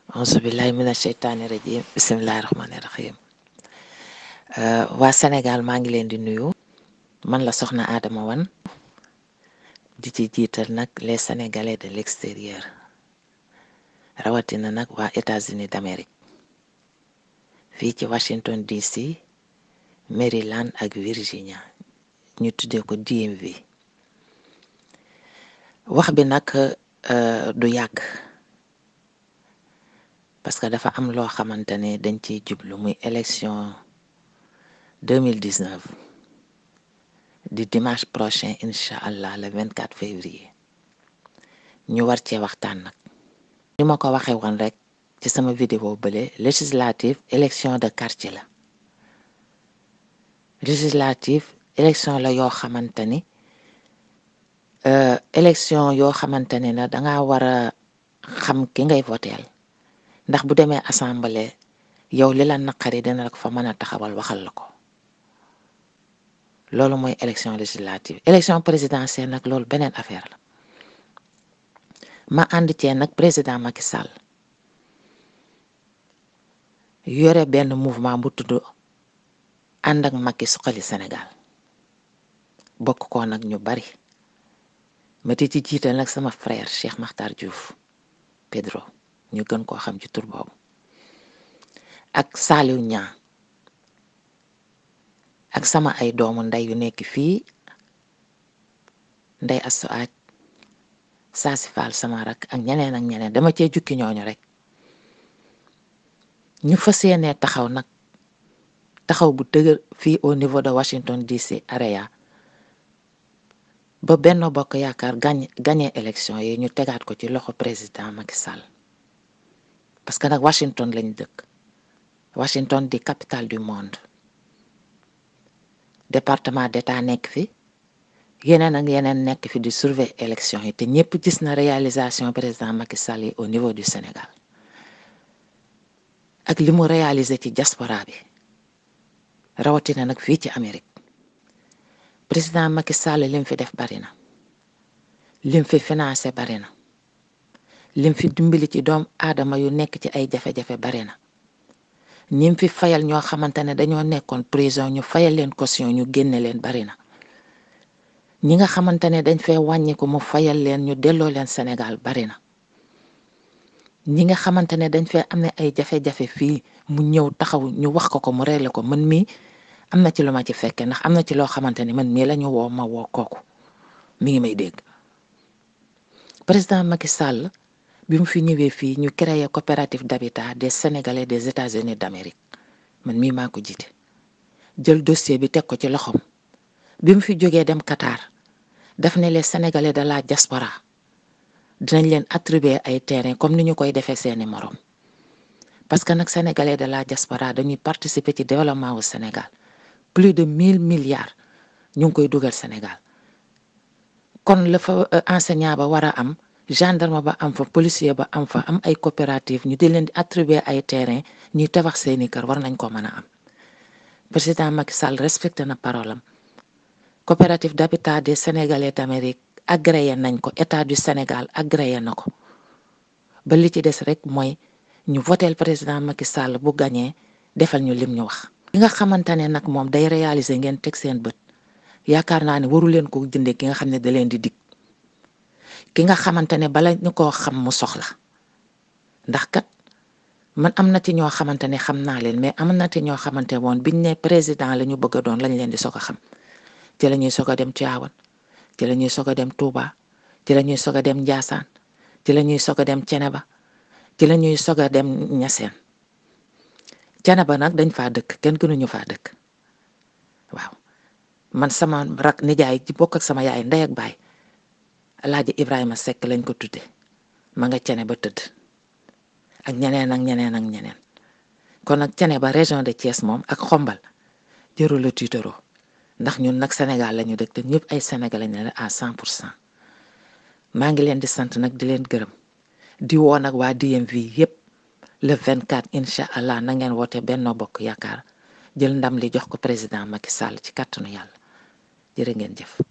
auzubillahi mina sheytaani rajim bisimilahi rahmaani rahim waa Sénégal maa ngi leen di nuyu man la soxna Adama Wane di ci jiital nag les Sénégalais de l'extérieur rawatina nag waa États-Unis d'Amérique fii ci Washington DC Maryland ak Virginia ñu tuddee ko DMV wax bi nag du yàgg parce que dafa am loo xamante ne dañ ciy jublu muy élection 2019 di dimanche prochain incha allah le 24 février ñu war cee waxtaan nag ni ma ko waxee woon rek ci sama vidéo bële législative élection de quartier la législative élection la yoo xamante ni élection yoo xamante ne na danga war a xam ki ngay voteel ndax bu demee assemblée yow li la naqari dina la ko fa mën a taxawal waxal la ko loolu mooy élection législative élection présidentielle nag loolu beneen affaire la ma ànd cee nag président Macky Sall yore benn mouvement bu tudd ànd ak Macky suqali Sénégal bokk ko nag ñu bari ma di ci jiital nag sama frère Cheikh Makhtar Diouf Pedro ñu gën koo xam ci tur boobu ak Saliou Niang ak sama ay doomu ndey yu nekk fii ndey asu aaj saasi faal sama rak ak ñeneen ak ñeneen dama cee jukki ñooñu rek ñu fas yéenee taxaw nag taxaw bu dëgër fii au niveau de Washington DC area ba benn bokk yaakaar gañ gañee élection yi ñu tegaat ko ci loxo président Macky Sall parce que nag Washington lañ dëkk Washington di capitale du monde département d'état nekk fi yeneen ak yeneen nekk fi di surveiller élection yi te ñëpp gis na réalisation président Macky Sall yi au niveau du Sénégal ak li mu réalisé ci diaspora bi rawatina nag fii ci Amérique président Macky Sall lim fi def bari na lim fi financé bari na lim fi dimbali ci doom aadama yu nekk ci ay jafe-jafe bari na ñim fi fayal ñoo xamante ne dañoo nekkoon prison ñu fayal leen caution ñu génne leen bari na ñi nga xamante ne dañ fee wàññi ko mu fayal leen ñu delloo leen Sénégal bari na ñi nga xamante ne dañ fee am ne ay jafe-jafe fii mu ñëw taxaw ñu wax ko ko mu réglé ko man mii am na ci lu ma ci fekke ndax am na ci loo xamante ni man mii la ñu woo ma woo kooku mi ngi may dégg président Macky Sall bi mu fi ñëwee fii ñu créé coopérative d'habitat des Sénégalais des États-Unis d'Amérique man mii maa ko jiite jël dossier bi teg ko ci loxoom bi mu fi jógee dem Qatar daf ne les Sénégalais de la diaspora dinañ leen attribuer ay terrain comme ni ñu koy defee seeni morom parce que nag Sénégalais de la diaspora dañuy participer ci développement wu Sénégal plus de mille milliards ñu ngi koy dugal Sénégal kon la fa enseignant ba war a am gendarme ba am fa policier ba am fa am ay coopérative ñu di leen di attribuer ay terrain ñuy tabax seeni kër war nañ ko mën a am président Macky Sall respecté na parole am coopérative d'habitat des Sénégalais d'Amérique agréé nañ ko état du Sénégal agréé na ko ba li ci des rek mooy ñu voteel président Macky Sall bu gañee defal ñu lim ñu wax ki nga xamante ne nag moom day réaliser ngeen teg seen bët yaakaar naa ne waru leen ko jëndee ki nga xam ne da leen di dig ki nga xamante ne bala ñu koo xam mu soxla ndax kat man am na ci ñoo xamante ne xam naa leen mais am na ci ñoo xamante woon biñ ne président la ñu bëgg a doon lañ leen di soog a xam ci la ñuy soog a dem Tivaouane ci la ñuy soog a dem Touba ci la ñuy soog a dem Ndiassane ci la ñuy soog a dem Ceneba ci la ñuy soog a dem Niassène Ceneba nag dañ faa dëkk kenn gënuñu faa dëkk waaw man sama rak nijaay ci bokk ak sama yaay ndey ak baay Alaaji Ibrahima Seck lañ ko tudde ma nga cene ba tëdd ak ñeneen ak ñeneen ak ñeneen kon nag cene ba région de Thiès moom ak xombal jërul la tiitaroo ndax ñun nag Sénégal la ñu dëkk te ñëpp ay Sénégalais lañ ne à 100 pour cent maa ngi leen di sant nag di leen gërëm di woo nag waa DMV yépp le 24 incha allah na ngeen woote Benno Bokk Yaakaar jël ndam li jox ko président Macky Sall ci kàttanu yàlla jërë ngeen jëf.